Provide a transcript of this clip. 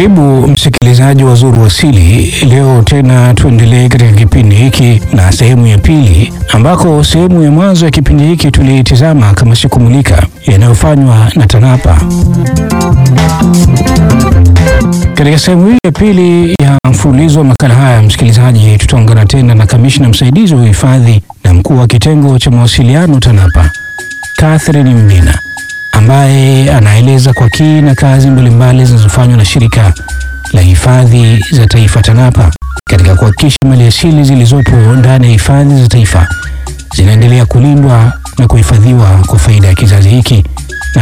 Karibu msikilizaji wa Zuru Asili. Leo tena tuendelee katika kipindi hiki na sehemu ya pili, ambako sehemu ya mwanzo ya kipindi hiki tuliitizama kama sikumulika yanayofanywa na TANAPA. Katika sehemu hii ya pili ya mfululizo wa makala haya, msikilizaji, tutaungana tena na kamishna msaidizi wa uhifadhi na mkuu wa kitengo cha mawasiliano TANAPA, Catherine Mbina ambaye anaeleza kwa kina kazi mbalimbali zinazofanywa na shirika la hifadhi za taifa TANAPA katika kuhakikisha maliasili zilizopo ndani ya hifadhi za taifa zinaendelea kulindwa na kuhifadhiwa kwa faida ya kizazi hiki